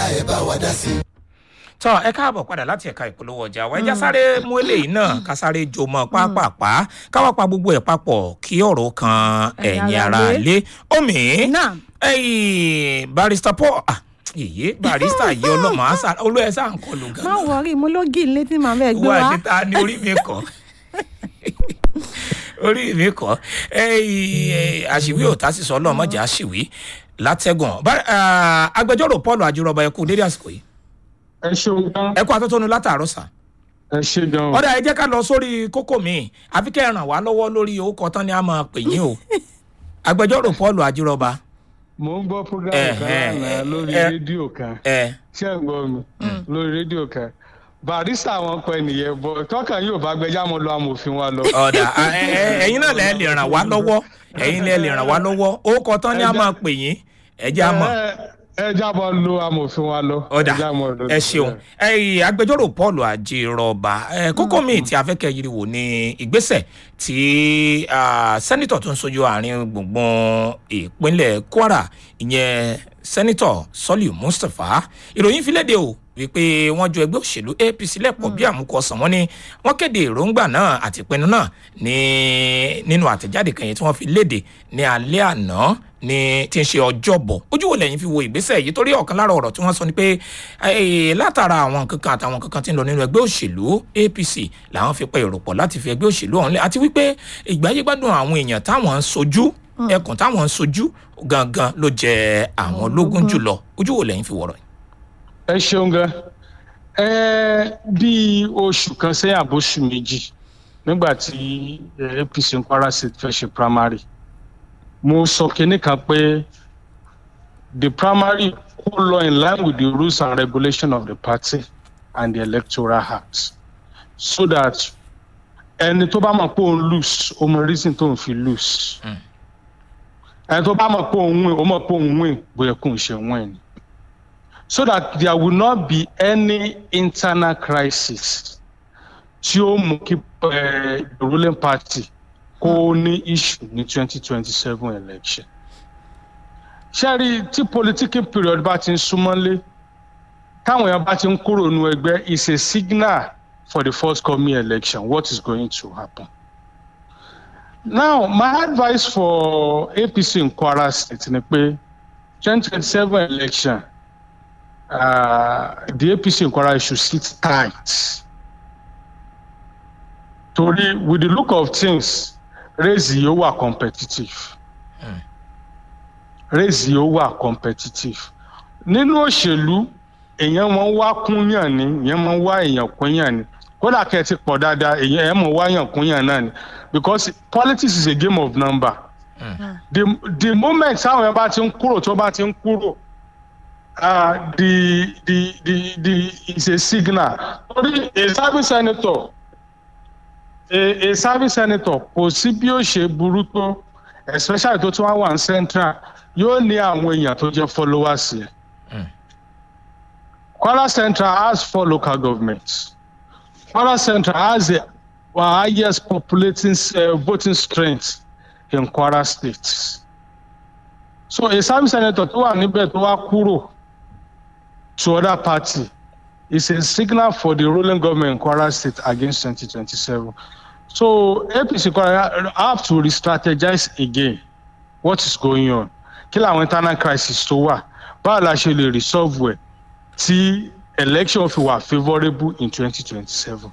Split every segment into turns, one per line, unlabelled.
ẹ bá wa dá sí.
tọ́ ẹ káàbọ̀ padà láti ẹ̀ka ìpolówó ọjà wa ẹja sáré mú eléyìí náà ká sáré jò mọ́ pápápá káwá pa gbogbo ẹ̀ papọ̀ kí ọ̀rọ̀ kan
Ẹ̀yin
ẹ̀yin
ará
ara
ilé.
lé omi
Náà.
ẹ̀yìn barista paul ah, èyí barista yìí ọlọ́mọ àṣà olóyè sáà ń kọlù
má
gan-an
wọrí mo ló gí ilé tí màá bẹ́ẹ̀ gbé
wà
wá.
níta ní orí mi kọ́ orí mi kọ́ ẹ̀yìn àṣìwí ò tá sì sọ ọlọ́mọdé àṣìwí látẹ̀gùn Bá- ah, agbẹjọ́rò paul ajírọ̀bà ẹ̀kú dédé àsìkò yìí
ẹ ṣeun gan
ẹ̀kú atótónu látàárọ̀ sà.
ẹ ṣe gan o
ọ̀dà ẹ jẹ́ ká lọ sórí kókó mi àfi kẹ́ ẹ ràn wá lọ́wọ́ lórí orúkọ tán ni a máa pè yín o agbẹjọ́rò paul ajírọba
mò ń gbọ́ program
Eh,
kan
eh,
lánàá lórí
eh.
rédíò kan
ẹ
ṣé ẹ gbọ́ mi lórí rédíò kan barista wọn pẹ nìyẹn bọ tọkàn yóò bá gbẹjà mọ lọ amòfin wa lọ.
ọ̀dà a- ẹ- ẹ- ẹ̀yin náà lẹ́ lè ràn wá lọ́wọ́ ẹ̀yin lẹ́ lè ràn wá lọ́wọ́ orúkọ tán ni a máa pè yín ẹ jẹ́ a mọ̀
ẹ ẹ jábọ lo amòfin wa lọ.
ọ̀dà
ẹ jábọ̀ lo-
ẹ ṣeun ẹ̀yin agbẹjọ́rò paul ajírọba ẹ kókó mi tí a fẹ́ kẹ́ yiri wò ní ìgbésẹ̀ tí ah, sẹ́nitọ̀ tó ń sojú àárín gbùngbùn ìpínlẹ̀ kwara ìyẹn sẹ́nitọ̀ sọ́líù mustapha ìròyìn fi léde o wípé wọ́n ju ẹgbẹ́ òṣèlú apc lẹ́pọ̀ bí àmúkọsàn wọn ni wọ́n kéde èròǹgbà náà àti ìpinnu náà ní nínú àtẹ̀jáde kan yẹn tí wọ́n fi léde ní alẹ́ àná ní tí ń ṣe ọjọ́bọ̀ ojú wo lẹ́yìn fi wo ìgbésẹ̀ yìí torí ọ̀kan lára ọ̀rọ̀ tí wọ́n sọ ni pé eh, látara àwọn nǹkan kan àtàwọn nǹkan kan tí ń lọ nínú ẹgbẹ́ òṣèlú apc làwọn fi pẹ́ èrò pọ̀ láti fi ẹgbẹ́ òṣèlú ọ̀hún lẹ̀ àti wípé ìgbáyégbádùn àwọn èèyàn táwọn ń sojú ẹkùn táwọn ń sojú gangan ló jẹ àwọn lógún jùlọ ojú wo lẹ́yìn fi wọ̀rọ̀ yìí.
ẹ ṣeun gan ẹ bí oṣù kan sẹ́yìn àbóṣù méjì nígbà tí eh, apc ń kwara state fẹ́ ṣe primary mo sọ kinní kan pé the primary kó lọ in line with the rules and regulations of the party and the electoral act so that ẹni tó bá mọ̀ pé òun lose ó mọ reason tó ń fi lose ẹni tó bá mọ̀ pé òun win ó mọ̀ pé òun win bóyá kò ń ṣe win ni so that there will not be any internal crisis tí ó mú kí eh, the ruling party kó ní issue ní twenty twenty seven election. ṣẹ́rí tí political period bá ti ń súnmọ́lé táwọn èèyàn bá ti ń kúrò nínú ẹgbẹ́ is a signal for the forthcoming election what is going to happen. now my advice for apc in kwara state ni pé twenty twenty seven election uh, the APC in Kwara should sit tight. Torí with the look of things, race yóò wà competitive. Race yóò wà competitive. Nínú òṣèlú, èèyàn máa ń wá kúnyàn ni, èèyàn máa ń wá èèyàn kúnyàn ni. Kódà kẹ́ ẹ ti pọ̀ dáadáa, èèyàn ẹ̀ mọ̀ wá èèyàn kúnyàn náà ni. Because politics is a game of number. The, the moment táwọn èèyàn bá ti ń kúrò tó bá ti ń kúrò uh, the the the the is a signal. Torí a service senator a a service senator kò sí bí ó ṣe burú tó especially tó tún wá wà ní central yóò ní àwọn èèyàn tó jẹ́ followers yẹn. Kwara Central has four local governments. Kwara Central has the highest populating uh, voting strength in Kwara State. So a service senator tó wà níbẹ̀ tó wá kúrò to other party is a signal for the ruling government in Kwara State against 2027. So APC Kwara have to re-strategize again what is going on. Kí làwọn internal crisis tó wà? Báwo la ṣe lè resolve ẹ̀ tí election fi wà favourable in 2027?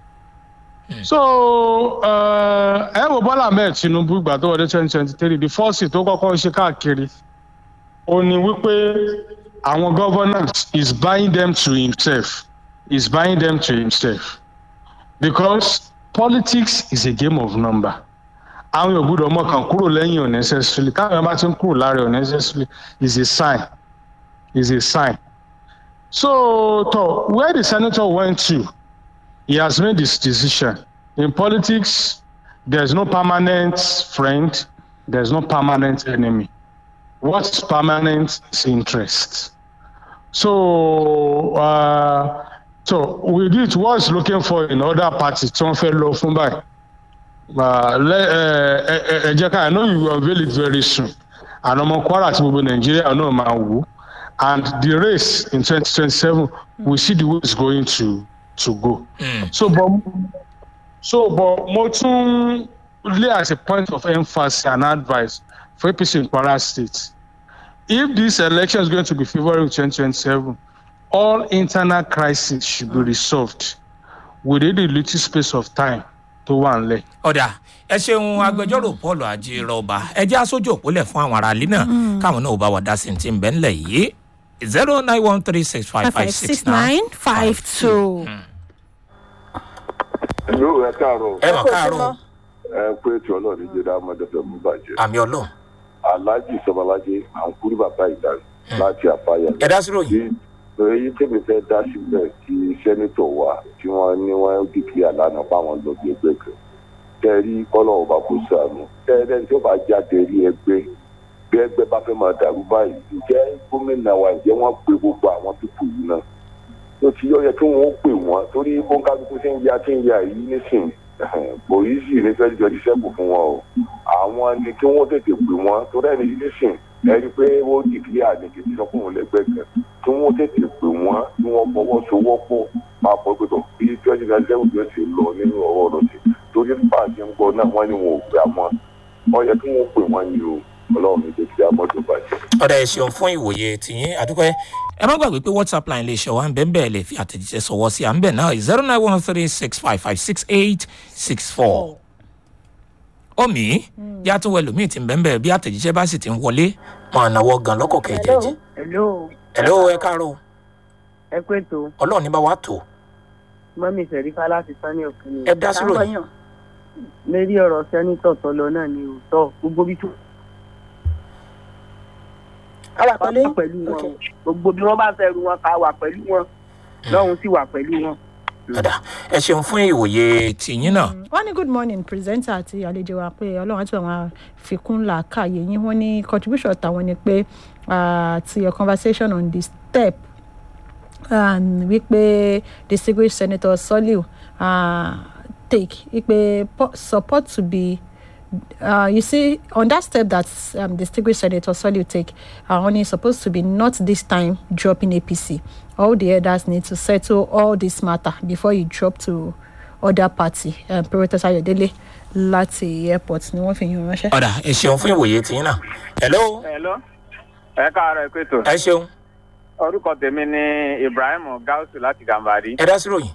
So uh, ẹ wo Bọ́lá Ahmed Tinubu ìgbà tó wọlé 2023 the first thing tó kọ́kọ́ ṣe káàkiri ó ní wípé àwọn governors is buying them to himself is buying them to himself because politics is a game of number àwọn yóò gbúdọ̀ ọmọ kan kúrò lẹ́yìn unnecessarily káwọn yóò bá ti ń kúrò lára unnecessarily is a sign is a sign so to where the senator went to he has made his decision in politics there is no permanent friend there is no permanent enemy what is permanent is interest. So, uh, so with it, what's looking for in other parties tí wọ́n fẹ́ lọ fún báyìí? Uh, le- ẹ ẹ ẹ jẹ́ ká I know you will unveil it very soon. Àná ọmọ Kwara àti gbogbo Nàìjíríà náà máa wò ó. and the race in 2027 we see the way it's going to to go.
Mm.
So, but so but mo tún lay as a point of emphasis and advice for APC in Kwara State. If this election is going to be favourable in 2027, all internal crises should be resolved within the little space of time tó wà nílẹ̀.
ọ̀dà ẹ ṣeun agbẹjọ́rò paul ajírọ̀bà ẹ jẹ́ aṣojú òpólẹ̀ fún àwọn aráàlú náà káwọn náà ò bá wà dá sí ti ń bẹ́ ńlẹ̀ yìí zero nine one three six five five six nine
five two.
ìlú ẹ káàárọ̀
ẹ mọ̀ káàárọ̀
ẹ pé tí ọlọ́ọ̀ni jẹ́ dá mọ́tẹ́fẹ́ mú bàjẹ́
àmì ọlọ́run
aláàjì sọmọlájẹ à ń kúrú bàbá ìdá láti àfáyà
ẹ dá sí ròyìn
tí èyí tèmi fẹ́ dá síbẹ̀ kí sẹ́nitọ̀ wa tí wọ́n ní wọ́n dìkì àlànà báwọn lọ bí ẹgbẹ́ kan tẹ́rí kọ́lọ̀ ọba kò sànù tẹ́rẹ́ tí ó bá jáde rí ẹgbẹ́ bí ẹgbẹ́ bá fẹ́ máa dàrú báyìí ǹjẹ́ gómìnà wa ǹjẹ́ wọ́n pe gbogbo àwọn pípò yìí náà tó ti yọ yẹ kí wọ́n pè wọ́n torí bóńkálukú tí ń ya tí ń ya yìí nísìnyí pòlísì ní fẹ́ẹ́ jọ ti sẹ́kù fún wọn o àwọn ni kí wọ́n tètè pè wọ́n torí ẹni nísìn ẹni pé ó dìgírí àdìgí ti sọ fún òun lẹ́gbẹ́ kan kí wọ́n tètè pè wọ́n kí wọ́n fọwọ́sowọ́pọ̀ máa bọ́ pé tó bí twenty nine seven tó ṣe lọ nínú ọ̀rọ̀ ọ̀rọ̀ sí torí nípa àti ń gbọ́ náà wọ́n ní wọn ò gbà mọ́ ọ yẹ kí wọ́n pè wọ́n ní o ọlọ́run ní jẹ́ kí a mọ́tò bàjẹ́.
ọ̀dà ẹ ṣeun fún ìwòye tìyín àdúpẹ́ ẹ má gbàgbé pé whatsapp line lè ṣe wá ń bẹ́ẹ̀ bẹ́ẹ̀ lè fi àtẹ̀jíṣẹ́ sọ̀wọ́ sí à ń bẹ̀ náà zero nine one three six five five six eight six four omi yá tún wẹ lómi tí ń bẹ́ẹ̀ bẹ́ẹ̀ bí àtẹ̀jíṣẹ́ bá sì ti ń wọlé máa náwó gan lọ́kọ̀ kẹjẹjẹ
hello
hello ẹ káàárọ̀
ẹ kú ètò
ọlọ́run ní bá wa tó
mọ́mí sẹ̀rífà láti sanni òkun
ẹ dá sí ròyìn
lérí ọ̀rọ̀ sẹ́nitọ̀ tó lọ náà ni òótọ́ gbogbo bí tó
a wà
wà pẹ̀lú wọn o. gbogbo bí wọ́n bá fẹ́ ru wọn ká wà pẹ̀lú wọn lọ́hùn sì wà pẹ̀lú wọn.
ọ̀dà ẹ ṣeun fún ìwòye tìyín náà
wọ́n ní good morning presenter àti àlejò wa pé ọlọ́run àti àwọn àfikún làákàyè yín wọ́n ní contribution tàwọn ni pé uh, to your conversation on the step um, wípé distinguished senator soliu uh, take wípé po- support to be uh, you see, on that step that um, distinguished Senator Soliu take, are only supposed to be not this time dropping APC. All the others need to settle all this matter before you drop to other party. Um, Professor Ayodele láti airport ni wọ́n fi yún ránṣẹ́.
ọ̀dà ẹ ṣeun fún ìwòye tìyín náà hello
Hello. ẹ káàárọ̀ ẹ pẹ̀tọ̀.
ẹ ṣeun
orúkọ tèmi ni ibrahim gausu láti gàmbàrí.
ẹ dá sí ròyìn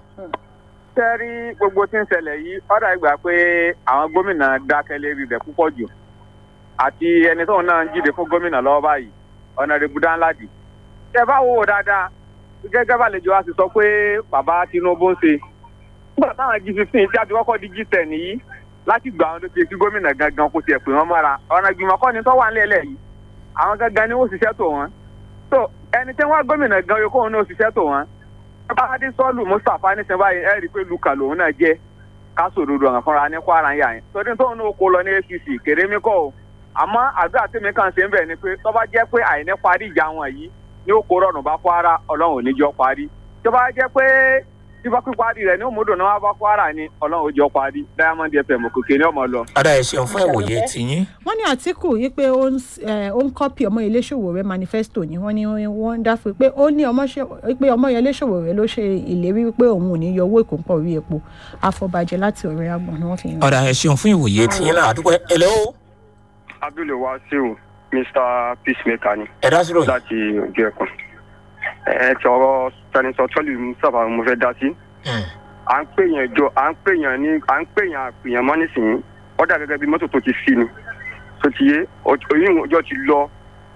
sẹ́rí gbogbo tí ń ṣẹlẹ̀ yìí ọ̀dà ìgbà pé àwọn gómìnà dákẹ́ lérí rẹ̀ púpọ̀ jù àti ẹni tóun náà ń jíde fún gómìnà lọ́wọ́ báyìí ọ̀nàrẹ́bù dánládì. tẹ bá wò ó dáadáa gẹ́gẹ́ bá àlejò wa sì sọ pé bàbá tinubu ń ṣe. nígbà táwọn g fifteen tí a ti kọ́kọ́ di g ten yìí láti gbà wọn ló ti kí gómìnà gangan kó tiẹ̀ pè wọ́n mọ́ra ọ̀nà ìgbìmọ̀ kọ́ni tó wà nílẹ̀ yìí àwọn gangan ni wọ́n ṣiṣẹ́ tó wọn. so ẹni tí wọ́n gómìnà gan yòókù òun náà ṣiṣẹ́ tó wọn báyìí sọ́ọ̀lù mustapha nísìnyí báyìí ẹ rí i pé luka lòun náà jẹ́ kásòdodo ọ̀hún fúnra ní kwara ń yà yẹn torí tóun náà kó lọ ní apc kèrémí kọ́ o àmọ́ àdúrà tèmi kàn ṣe ń bẹ̀ ni pé tọ́ba jẹ́ pé àìní parí ìjà wọn yìí ní ó kó rọrùn bá kwara ọlọ́run ò ní jọ parí tọ́ba jẹ́ pé tíba píparí rẹ̀ ní òmùdùn náà wá bá kwara ni ọlọ́run ò jọ parí diamond fm kòkè ní ọmọ lọ.
ọ̀dà ẹ ṣeun fún ìwòye tìyín
wọ́n ní àtìkù yìí pé ó ń s- eh, ó ń kọ́pì ọmọ ilé ṣòwò rẹ manifesto ni wọ́n ní wọ́n ń dáfẹ́ pé ó ní ọmọ ṣe- pé ọmọ ilé ṣòwò rẹ ló ṣe ìlérí wípé òun ò ní yọ owó ìkóńpọ̀ orí epo àfọ̀bàjẹ́ láti ọ̀rẹ́ àgbọ̀n ni wọ́n fi yàn.
ọ̀dà ẹ ṣeun fún ìwòye tìyín náà àdúpẹ́ hello
abdul wasiu mr peacemaker ni
ẹ dá sí ròyìn
láti ojú ẹkùn ẹ ti ọrọ sẹnitọ tọlù mustapha mo fẹ dá sí
Hmm.
à ń pèèyàn jọ à ń pèèyàn ní à ń pèèyàn àpèèyàn mọ nísìnyí ó dà gẹgẹ bí mọtò tó ti sí ni tó ti yé oyún ọjọ ti lọ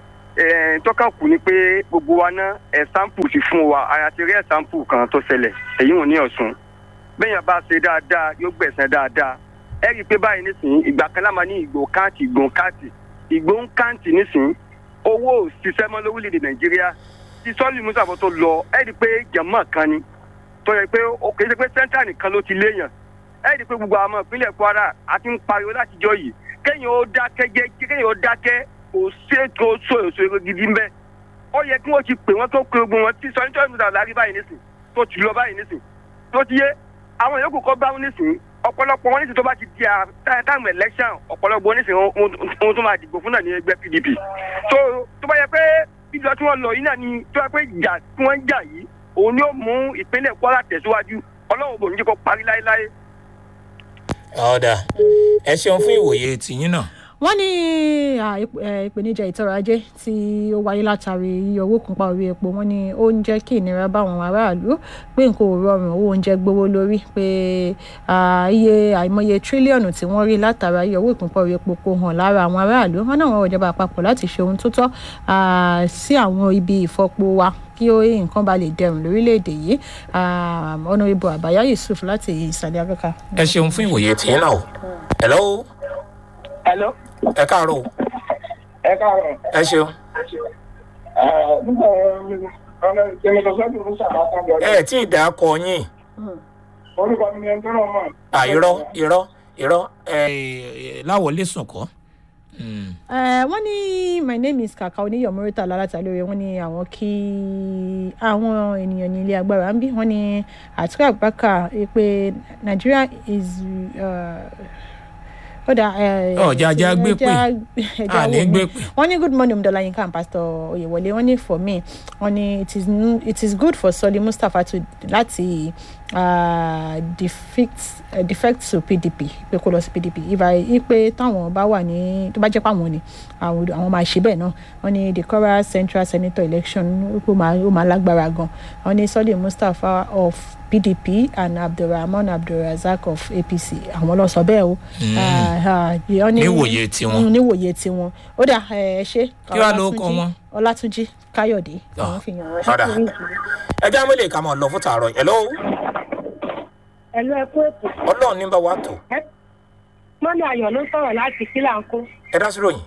ẹ tọ́ka kù ni pé gbogbo wa ná ẹ̀sáǹpù ti fún wa àyà ti rí ẹ̀sáǹpù kan tó ṣẹlẹ̀ èyí ò ní ọ̀sùn bẹ́ẹ̀yàn bá ṣe dáadáa yóò gbẹ̀sẹ̀ dáadáa ẹ rí i pé báyìí nísìnyí ìgbà kan láma ní ìgbò káàtì ìgbò káàtì ìgbò ń káàtì nísìnyí owó ò ṣiṣẹ́ mọ́ lórílẹ̀‐èdè nàìjíríà tí sọ́ọ̀lì musa bọ́ tó lọ ẹ rí i pé jẹ̀mọ́ kan ni tó yẹ pé ó kì í ṣe pé sẹ́ńtà nìkan ló ti léèyàn ẹ rí i pé gbogbo àwọn ọmọ ìpínlẹ̀ kwara àti ń pariwo látijọ́ yìí kéèyàn ó dákẹ́ jẹ́ kéèyàn ó dákẹ́ kò ṣètò oṣù èso gidi ń bẹ́ ó yẹ kí wọ́n ti pè wọ́n tó pe ogun wọn tí sọ́ni tó ń sọ̀rọ̀ lárí báyìí nísìn tó ti lọ báyìí nísìn tó ti yé àwọn yòókù kọ́ bá wọn nísìn ọ̀pọ̀lọpọ̀ wọn nísìn tó bá ti di táìmù election ọ̀pọ̀lọpọ̀ nísìn ohun tó máa dìbò fún náà ní ẹgbẹ́ pdp tó tó bá yẹ pé lílọ tí wọ́n lọ yìí náà ni tó yẹ pé ìjà tí wọ́n ń jà yìí òun ni ó mú ìpínlẹ̀ kwara tẹ̀síwájú ọlọ́run bò ní jẹ́ kó parí láéláé.
ọ̀dà ẹ ṣeun fún ìwòye tìyín náà.
wọ́n ní à, ìp- ẹ, ìpèníjà ìtọ́rọ̀ ajé tí ó wáyé látàrí iye owó kúnpá orí epo wọ́n ní ó ń jẹ́ kí ìnira bá àwọn aráàlú pé nǹkan ò rọrùn owó oúnjẹ gbówó lórí pé à, iye àìmọye tírílíọ̀nù tí wọ́n rí látara iye owó ìkúnpá orí epo kò hàn lára àwọn aráàlú wọn náà wọ́n ìjọba àpapọ̀ láti ṣe ohun tó tọ́ à, sí àwọn ibi ìfọpo wa kí ó nǹkan bá lè dẹrùn lórílẹ̀‐èdè yìí ọ̀nàrẹ́bù àbáyá yusuf láti ìsàlẹ̀ afẹ́ka.
ẹ ṣeun fún ìwòye tìyín náà o. hello
Hello.
ẹ káàárọ̀ o.
Ẹ káàárọ̀.
ẹ ṣeun.
Ẹ nígbà ọ̀nà ìṣẹ̀lẹ̀ sọ́dún ló ṣàbátàn lọ.
ẹ tí ì dá kọ yín.
Orúkọ mi ni ẹni tó náà mọ̀.
à irọ́ irọ́ irọ́ ẹ láwọlé sùn kọ́. Mm.
Eh, wọ́n ní my name is kaka oníyọ̀mọ́rítà lálátà lórí wọ́n ní àwọn kí àwọn ènìyàn ní ilé agbára ń bí wọ́n ní àtúkọ̀ àgbàkà pé nigeria is ó dà
Ọ̀jà ajá gbé pè.
ẹja
àní
wò
gbé
mí
pè.
wọ́n ní good morning omdolayinka and pastor oyewole wọ́n ní for me wọ́n ní it is n- it is good for soli mustapha to láti uh, defect uh, defect to pdp pé kó lọ sí pdp ìbá ipe táwọn bá wà ní tó bá jẹ́ pé àwọn ni àwọn àwọn máa ṣe bẹ́ẹ̀ náà wọ́n ní the Kwara central senator election ó máa ó máa lágbára gan wọ́n ní soli mustapha of pdp and abdulrahman abdulrazak of apc àwọn lọ sọ bẹ́ẹ̀ o. Ah, ah, wọ́n ní-
Níwòye tiwọn.
Mm, níwòye tiwọn ó dà ẹ ṣe.
Kí wàá ló kọ wọn?
ọlátúnjí káyọ̀dé àwọn fi hàn
ọ̀dà ẹ já mọ́lẹ̀ ká máa lọ fún tààrọ̀ hello
ẹ̀lú ẹ̀kú ètò
ọlọ́run ní bá wa tò
mọ́nà ayọ̀ ló sọ̀rọ̀ láti kílàńkó
ẹ dá sí ròyìn.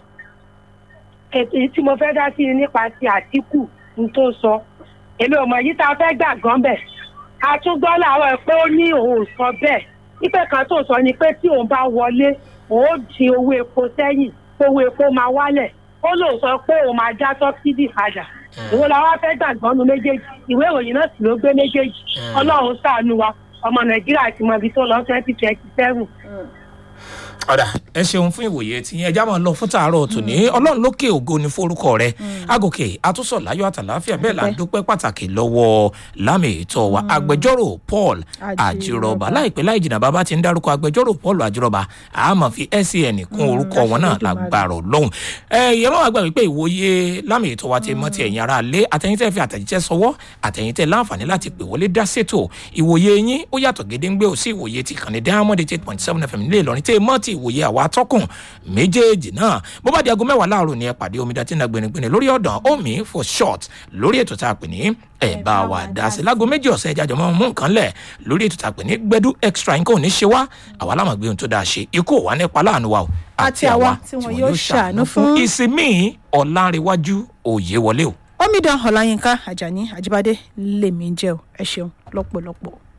ètò yìí tí mo fẹ́ dá sí ni nípa ti àtìkù ní tó sọ èmi ò mọ̀ yìí tá a fẹ́ gbà gan bẹ̀ a tún gbọ́ làárọ̀ pé ó ní òun ò sọ bẹ́ẹ̀ ìpè kan tó sọ ni pé tí òun bá wọlé òun ó di owó epo sẹ́yìn owó epo máa wálẹ̀ ó lóun sọ pé òun máa já sọ́bsidì padà ìwọ la wá fẹ́ gbàgbọ́ nu méjèèjì ìwé ìròyìn náà sì ló gbé méjèèjì ọlọ́run ṣàánú wa ọmọ nàìjíríà ti mọ ibi tó lọ twenty twenty seven.
ọ̀dà ẹ ṣeun fún ìwòye tí yẹn ẹja máa lọ fún tààrọ̀ tòní ọlọ́run lókè ògo ni forúkọ rẹ agòkè àtúnṣọ láyọ̀ àtàláfíà bẹ́ẹ̀ là ń dúpẹ́ pàtàkì lọ́wọ́ lámì ètò wa agbẹjọ́rò paul àjírọ̀bà láìpẹ́ láì jìnnà bàbá ti ń dárúkọ agbẹjọ́rò paul àjírọ̀bà àmọ́ fi sen kún orúkọ wọn náà lágbàrọ̀ lọ́hùn ẹ ìyẹn máa gbà wípé ìwòye lámì ètò wa ti mọ́ ti ẹ̀yìn ara lé àtẹ̀yìntẹ́ fi àtẹ̀jíṣẹ́ sọwọ́ àtẹ̀yìntẹ́ láǹfààní láti pè wọlé dá sétò ìwòye yín ó yàtọ̀ gédéńgbé ò sí ìwòye ti kàn ní diamond eight point seven fm nílé ìlọrin tẹ́ ẹ mọ́ ti ìwòye àwa atọ́kùn méjèèjì náà bó bá di aago mẹ́wàá láàárọ̀ ni ẹ pàdé omidan tí ń na gbẹnigbẹni lórí ọ̀dàn omi for short lórí ètò tá a pè ní ẹ bá wa dá sí láago méjì ọ̀sẹ̀ ẹja jọmọ́ mú nǹkan lẹ̀ lórí ètò tá a pè ní gbẹdú extra nǹkan ò ní ṣe wá àwa láwọn gbé ohun tó dáa ṣe ikú ò wá nípa láàánú wa o
Àti àwa tí wọn yóò ṣàánú fún.
ìsinmi ọ̀làǹrẹ̀wájú òye wọlé o.
omidan ọláyínká ajani ajibade lèmi jẹ́ o ẹ ṣeun lọ́pọ̀lọpọ̀.